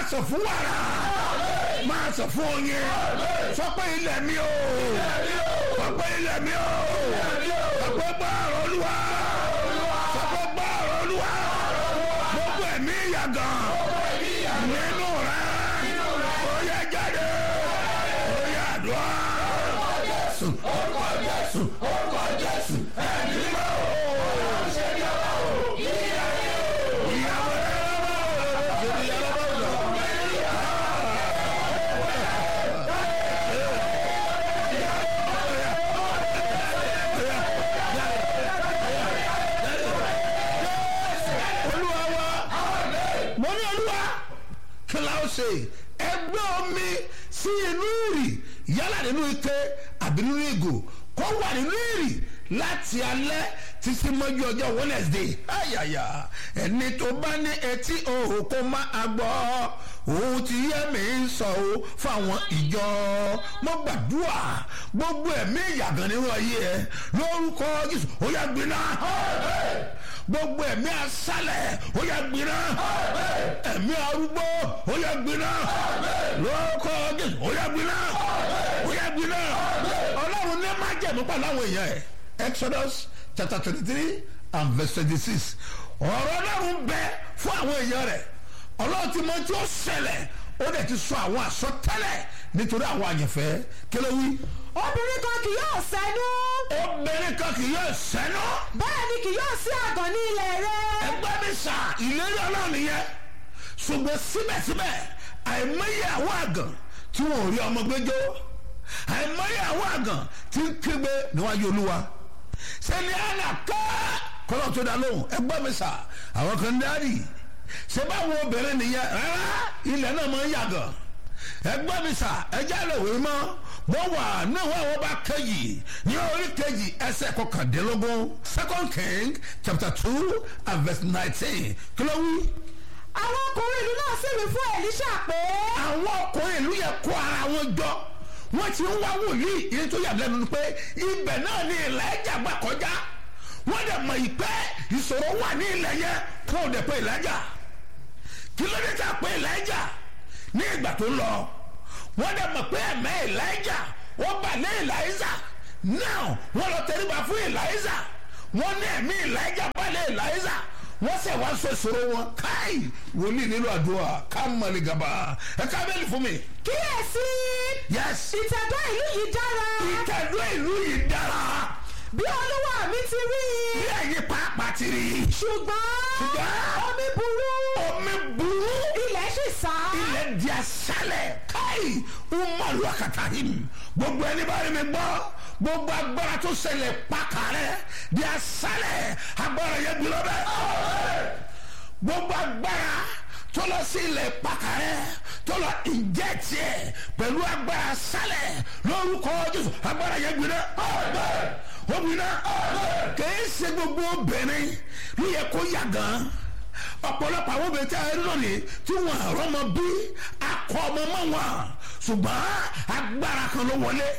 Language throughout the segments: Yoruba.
sọ fún wàrà máa sọ fún oyin sọ pé ilẹ̀ mi o sọ pé ilẹ̀ mi o sọ pé gbọ́ọ̀rọ̀ olúwa sọ pé gbọ́ọ̀rọ̀ olúwa gbogbo ẹ̀mí ìyàgàn nínú rẹ ó yẹ jáde ó yẹ àdúrà jésù orúkọ jésù orúkọ jésù ẹ̀mí mọ́ ìyàwó rẹ lọ́wọ́ ìyàwó rẹ lọ́wọ́. olúwa wa mo ní olúwa kí la ó ṣe ẹgbẹ́ omi sí inú ìrì yálà nínú ike àbí nínú ìgò kó wà nínú ìrì láti alẹ́ títí mọ́jú ọjọ́ wednesday ayaya ẹni tó bá ní etí òhò kó má a gbọ́ òun ti yẹ mí ń sọ o fáwọn ìjọ mo gbàdúrà gbogbo ẹ̀mí ìyàgàn nínú ayé ẹ lórúkọ jésù ó yà gbiná gbogbo ẹ̀mí asálẹ̀ ó yà gbiná ẹ̀mí arúgbó ó yà gbiná lórúkọ jésù ó yà gbiná ó yà gbiná ọlọ́run ní má jẹ̀mú pàlọ́ àwọn èèyàn ẹ̀ exodus chapter twenty three and verse twenty six ọ̀rọ̀ ọlọ́run bẹ fún àwọn èèyàn rẹ̀ ọlọ́run ti mọ tí ó ṣẹlẹ̀ ó dẹ̀ ti sọ àwọn àsọtẹ́lẹ̀ nítorí àwọn àyànfẹ́ kílẹ̀ wí. obìnrin kan kì yóò sẹ́nu obìnrin kan kì yóò sẹ́nu bẹ́ẹ̀ ni kì yóò sí àgàn ní ilẹ̀ rẹ. ẹgbẹ́ mi sà ìlérí ọlọ́run nìyẹn ṣùgbọ́n síbẹ̀síbẹ̀ àìmọye àwọn àgàn tí wọn ò rí ọmọ gbẹjọ́ àìmọye àwọn àgàn tí ń kígbe níwájú olúwa sẹ́ni àná ká kọ́lọ́ tó dá lóhùn ẹgbẹ́ mi sà àwọn kan dárì ṣé báwo obìnrin nìyẹn rárá ilẹ̀ náà máa ń yàgàn ẹgbẹ́ mi sà ẹjẹ́ rẹ̀ wé mọ́ mo wà níwọ̀n àwọn bá kejì ní orí kejì ẹsẹ̀ kọkàndínlógún second king chapter two and verse nineteen kí ló wí. àwọn ọkùnrin ìlú náà sì wí fún Èlíṣà pé. àwọn ọkùnrin ìlú yẹn kó ara wọn jọ wọ́n ti ń wá wòlíì ìyẹn tó yà lẹ́nu ni pé ibẹ̀ náà ni ilẹ̀ ẹja gbà kọjá wọ́n dẹ̀ mọ̀ ìpẹ́ ìṣòro wà ní ilẹ̀ yẹn kó o dẹ̀ pé ilẹ̀ ẹja kí ló dé tá a pé ilẹ̀ ẹja ní ìgbà tó lọ wọ́n dẹ̀ mọ̀ pé ẹ̀mẹ́ ìlàjà wọ́n bà lé ìlàjà now wọ́n lọ tẹríba fún ìlàjà wọ́n ní ẹ̀mí ìlàjà bà lé ìlàjà wọ́n sẹ̀ wá sọ ìṣòro wọn káì wòlíì nínú àdúrà ká mọ̀lì gàba ẹ ká bẹ́ẹ̀ lì fún mi. kíyèsí. yes ìtẹ̀dọ́ ìlú yìí dára. ìtẹ̀dọ́ ìlú yìí dára bí olúwa mi ti rí i. bí ẹ̀yin pàápàá ti rí i. ṣùgbọ́n Ṣùgbọ́n- omi burú. omi burú ilẹ̀ sì sá. ilẹ̀ di aṣálẹ̀ káì umaru akatahim gbogbo ẹni bá rí mi gbọ́ gbogbo agbára tó ṣẹlẹ̀ pàkàrẹ́ di aṣálẹ̀ agbára yẹn gbilọ́ bẹ́ẹ̀ gbogbo agbára tó lọ sí ilẹ̀ pàkàrẹ́ tó lọ ìjẹ́ tiẹ̀ pẹ̀lú agbára aṣálẹ̀ lórúkọ jésù agbára yẹn gbilọ́ obìnrin kìí ṣe gbogbo obìnrin ló yẹ kó yà gan ọ̀pọ̀lọpọ̀ àwọn obìnrin tí a rí lónìí tí wọ́n àrọ́ ọmọ bí akọ ọmọ mọ́ wọn ṣùgbọ́n agbára kan ló wọlé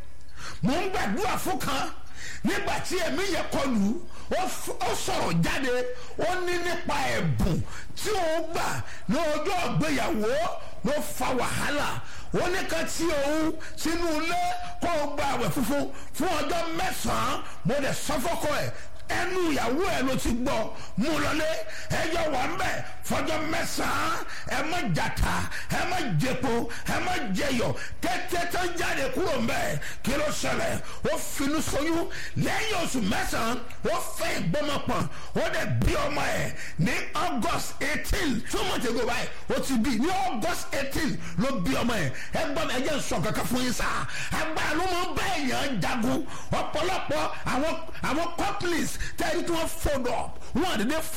mò ń gbàdúrà fún kan nígbà tí ẹ̀mí yẹn kọlù ó f- ó sọ̀rọ̀ jáde ó ní nípa ẹ̀bùn tí òun gbà ní ọjọ́ ìgbéyàwó ló fa wàhálà ó ní kan tí òun sínú ilé kó o gba àwẹ̀ funfun fún ọjọ́ mẹ́sàn-án mo dẹ̀ sọ́fọ́kọ́ ẹ̀ ẹnu ìyàwó ẹ ló ti gbọ́ mú lọlé ẹjọ wà ń bẹ fọjọ́ mẹ́sàn-án ẹ má jàtà ẹ má jẹpo ẹ má jẹyọ tètè tó jáde kúrò ń bẹ kí ló ṣẹlẹ̀ ó finú ṣoyún lẹ́yìn oṣù mẹ́sàn-án ó fẹ́ ìgbọ́mọpọ̀n ó dẹ̀ bí ọmọ ẹ̀ ní august eighteen two months ago báyìí ó ti bí ní august eighteen ló bí ọmọ ẹ̀ ẹ gbọ́ mi ẹ jẹ́ n sọ kankan fún yín sáà agbára ló máa ń bá èèyàn jagun ọ̀pọ̀lọpọ̀ àwọn àwọn companies tẹ́lẹ̀ tí wọ́n fold up wọ́n àdédé